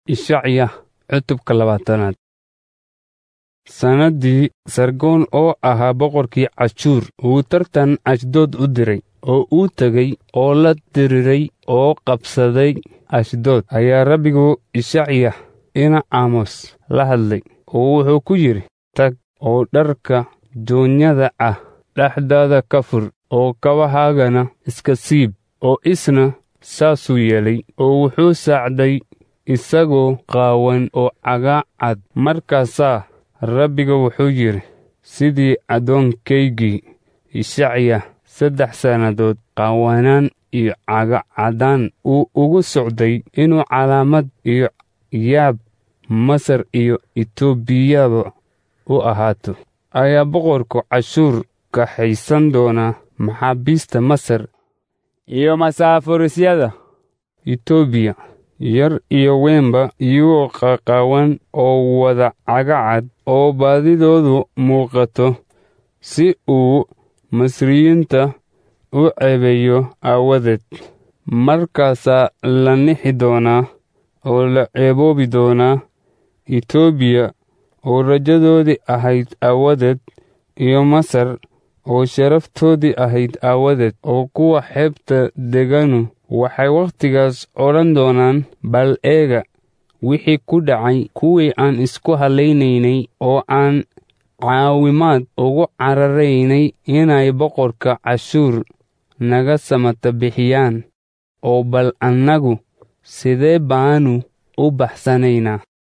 ishacya cutubka labaatanaad sannaddii sargoon oo ahaa boqorkii cashuur uu tartan ashdood u diray oo uu tegey oo la diriray oo qabsaday ashdood ayaa rabbigu ishacya ina aamos la hadlay oo wuxuu ku yidhi tag oo dharka joonyada ah dhexdaada ka fur oo kabahaagana iska siib oo isna saasuu yeelay oo wuxuu saacday isagoo qaawan oo cagaacad markaasaa rabbiga wuxuu yidhi sidii addoonkaygii ishacya saddex sannadood qaawanaan iyo cagacaddaan uu ugu socday inuu calaamad iyo yaab masar iyo etoobiyaba u ahaato ayaa boqorku cashuur kaxaysan doonaa maxaabiista masar iyo masaafurisyada etoobiya yar iyo weynba iyagoo qaqaawan oo wada cagacad oo baadidoodu muuqato si uu masriyiinta u ceebeeyo aawadeed markaasaa la nixi doonaa oo la ceeboobi doonaa etoobiya oo rajadoodii ahayd aawadeed iyo masar oo sharaftoodii ahayd aawadeed oo kuwa xeebta deganu waxay wakhtigaas odhan doonaan bal eega wixii ku dhacay kuwii aan isku hallaynaynay oo aan caawimaad ugu cararaynay inay boqorka cashuur naga samata bixiyaan oo bal annagu sidee baanu u baxsanaynaa